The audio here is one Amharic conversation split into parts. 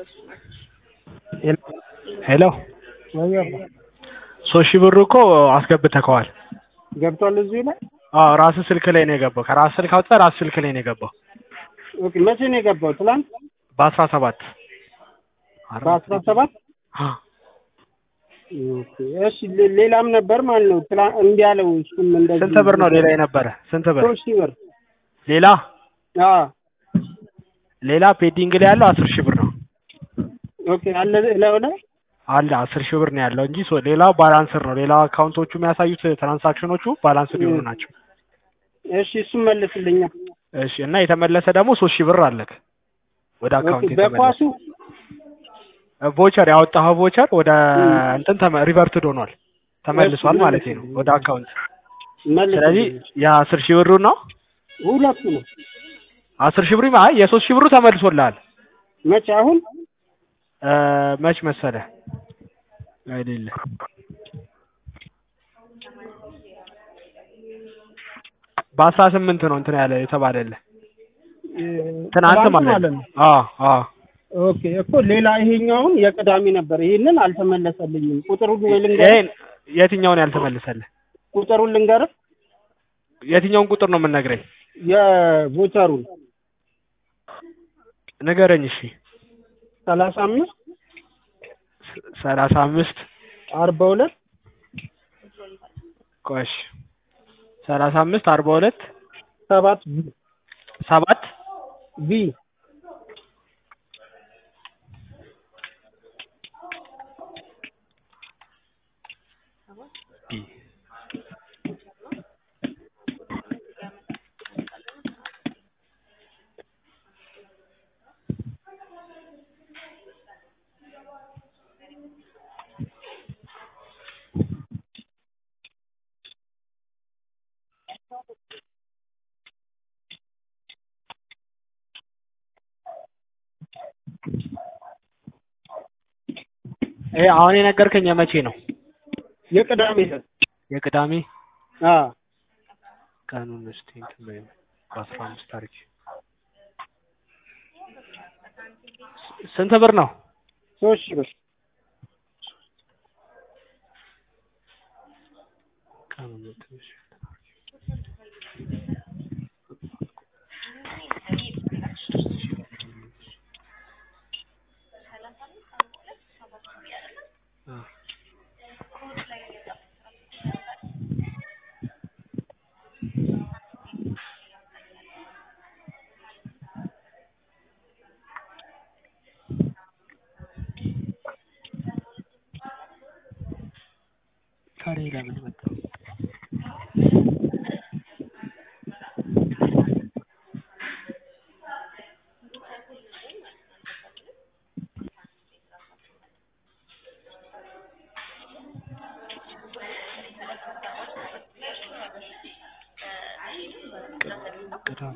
ሄሎ ሶስት ሺህ ብሩ እኮ አስገብተከዋል። ገብቷል እዚሁ ላይ አዎ ራስህ ስልክ ላይ ነው የገባው። ከራስህ ስልክ አውጥተህ ራስህ ስልክ ላይ ነው የገባው። ኦኬ መቼ ነው የገባው? ትላንት በአስራ ሰባት በአስራ ሰባት ኦኬ እሺ ሌ- ሌላም ነበር ማለት ነው። ትላ እምቢ አለው እሱም እንደዚህ ስንት ብር ነው ሌላ የነበረ? ስንት ብር ሶስት ሺህ ብር ሌላ አዎ ሌላ ፔዲንግ ላይ ያለው አስር ሺህ ብር ነው ኦኬ አለ እላዩ ላይ አለ አስር ሺህ ብር ነው ያለው እንጂ ሶ- ሌላው ባላንስር ነው። ሌላ አካውንቶቹ የሚያሳዩት ትራንሳክሽኖቹ ባላንስር የሆኑ ናቸው። እሺ እሱም መልስልኛ እሺ እና የተመለሰ ደግሞ ሶስት ሺህ ብር አለክ ወደ አካውንት ኦኬ የተመለሰ በኳሱ ቮቸር ያወጣኸው ቮቸር ወደ እንትን ተመ- ሪቨርትድ ሆኗል ተመልሷል እሺ፣ ማለት ነው መልስልኝ። ወደ አካውንት። መልስልኝ ስለዚህ የአስር ሺህ ብሩ ነው ሁለቱ ነው አስር ሺህ ብሩ አይ የሶስት ሺህ ብሩ ተመልሶልሃል። መቼ አሁን እ መች መሰለ አይደለ በአስራ ስምንት ነው እንትን ያለ የተባለልህ ትናንት ማለት ነው። አዎ አዎ ኦኬ እኮ ሌላ ይሄኛውን የቅዳሜ ነበር። ይሄንን አልተመለሰልኝም። ቁጥሩን ወይ ልንገርህ፣ ይሄን የትኛውን ያልተመለሰልህ? ቁጥሩን ልንገርህ፣ የትኛውን ቁጥር ነው የምንነግረኝ? የቮቸሩን ንገረኝ። እሺ ሰላሳ አምስት ስ- ሰላሳ አምስት አርባ ሁለት ቆሽ ሰላሳ አምስት አርባ ሁለት ሰባት ሰባት ቢ ቢ ይሄ አሁን የነገርከኝ የመቼ ነው? የቅዳሜ ዕለት የቅዳሜ አ ቀኑን እስቲ እንትን በይው በአስራ አምስት ታሪክ ስንት ብር ነው? ሶስት ሺህ ብር ቀኑን ትንሽ አ ታዲያ ለምን መጣ? ቅዳሜ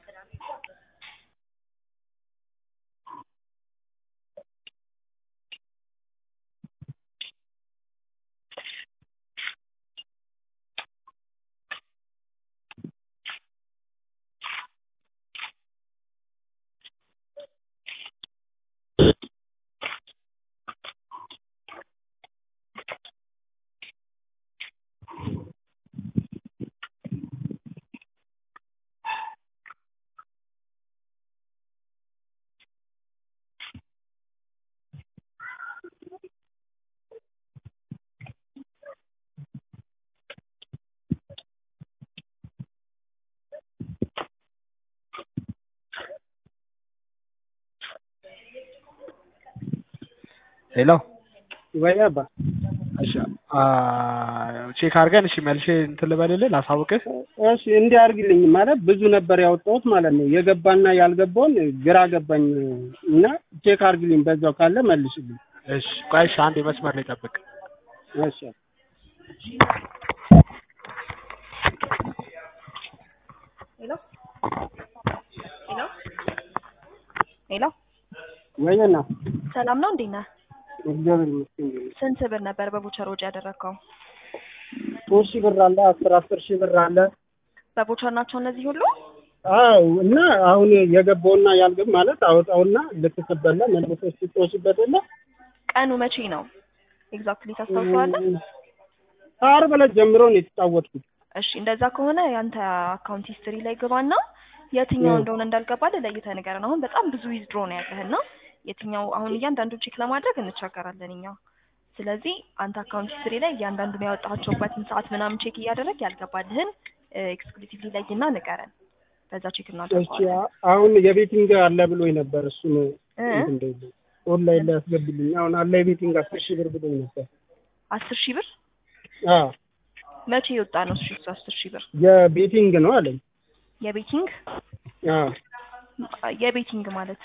ሄሎ ወይ አባ እሺ አ ቼክ አድርገን እሺ መልሼ እንትን ልበልልህ ላሳውቅህ። እሺ እንዲህ አድርግልኝ ማለት ብዙ ነበር ያወጣሁት ማለት ነው። የገባና ያልገባውን ግራ ገባኝ እና ቼክ አድርግልኝ በዛው ካለ መልሽልኝ። እሺ ቆይ እሺ አንዴ መስመር ላይ ጠብቅ። እሺ ሄሎ ሄሎ ሄሎ ወይና ሰላም ነው እንዴት ነህ? እግዚአብሔር ይመስገን። ስንት ብር ነበር በቦቸር ወጪ ያደረግከው? ሶስት ሺህ ብር አለ፣ አስር አስር ሺህ ብር አለ። በቦቸር ናቸው እነዚህ ሁሉ? አዎ እና አሁን የገባውና ያልገባ ማለት አወጣውና ልትቀበላ መልሶ ስትወስበት የለ ቀኑ መቼ ነው ኤግዛክትሊ ታስታውሰዋለህ? ከዓርብ ዕለት ጀምሮ ነው የተጫወትኩት። እሺ እንደዛ ከሆነ ያንተ አካውንት ሂስትሪ ላይ ግባና የትኛው እ። እንደሆነ እንዳልገባልህ ለይተህ ንገረን። አሁን በጣም ብዙ ዊዝድሮ ነው ያለህና የትኛው አሁን እያንዳንዱን ቼክ ለማድረግ እንቸገራለን እኛ። ስለዚህ አንተ አካውንት ሂስትሪ ላይ እያንዳንዱን ያወጣቸውበትን ሰዓት ምናምን ቼክ እያደረግ ያልገባልህን ኤክስክሉሲቭሊ ለይና ንገረን። በዛ ቼክ እሺ እናደርገዋለን። አ- አሁን የቤቲንግ አለ ብሎኝ ነበር። እሱን እ? እንትን እንደዚህ ኦንላይን ላይ ያስገብልኝ። አሁን አለ የቤቲንግ አስር ሺህ ብር ብሎኝ ነበር። አስር ሺህ ብር አዎ መቼ የወጣ ነው? እሺ እሱ አስር ሺህ ብር የቤቲንግ ነው አለኝ። የቤቲንግ አዎ የቤቲንግ ማለት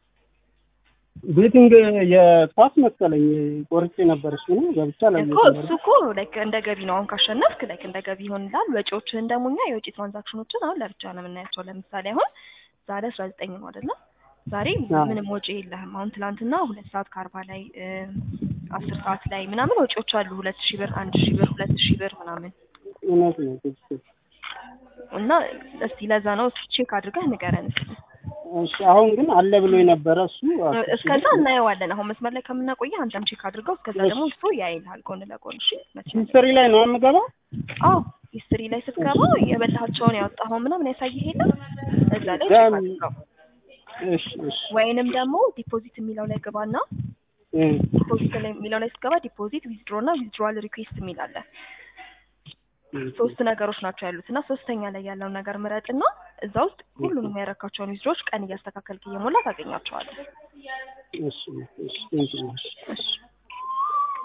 ቤቲንግ የኳስ መሰለኝ ቆርጬ ነበር። እሱ ነው ገብቻ ላይ እኮ እሱ እኮ ላይክ እንደ ገቢ ነው። አሁን ካሸነፍክ ላይክ እንደ ገቢ ይሆንላል። ወጪዎችህን ደግሞ እኛ የውጭ ትራንዛክሽኖችን አሁን ለብቻ ነው የምናያቸው። ለምሳሌ አሁን ዛሬ አስራ ዘጠኝ ነው አይደለ? ዛሬ አዎ። ምንም ወጪ የለህም። አሁን ትናንትና ሁለት ሰዓት ከአርባ ላይ አስር ሰዓት ላይ ምናምን ወጪዎች አሉ። ሁለት ሺህ ብር፣ አንድ ሺህ ብር፣ ሁለት ሺህ ብር ምናምን እውነት ነው ትክክል። እና እስቲ ለዛ ነው እስቲ ቼክ አድርገህ ንገረን እስቲ። እሺ አሁን ግን አለ ብሎ የነበረ እሱ አስር ሺህ እስከዛ ብር እናየዋለን። አሁን መስመር ላይ ከምናቆየህ አንተም ቼክ አድርገው። እስከዛ ደግሞ እሱ ያይልሃል ጎን ለጎን። እሺ መቼ ሂስትሪ ላይ ነው የምገባው። አዎ ሂስትሪ ላይ ስትገባ የበላሃቸውን ያወጣኸው ምናምን ያሳይህ የለም እዛ ላይ ቼክ ደም- አድርገው። እሺ እሺ ወይንም ደግሞ ዲፖዚት የሚለው ላይ ግባና እ ዲፖዚት ላይ የሚለው ላይ ስትገባ ዲፖዚት ዊዝድሮ እና ዊዝድሮዋል ሪኩዌስት የሚል አለ። ሶስት ነገሮች ናቸው ያሉት እና ሶስተኛ ላይ ያለውን ነገር ምረጥና እዛ ውስጥ ሁሉንም ያረካቸውን ዊዝድሮዎች ቀን እያስተካከልክ እየሞላ ታገኛቸዋለህ። እሺ እሺ ቴንኪው። እሺ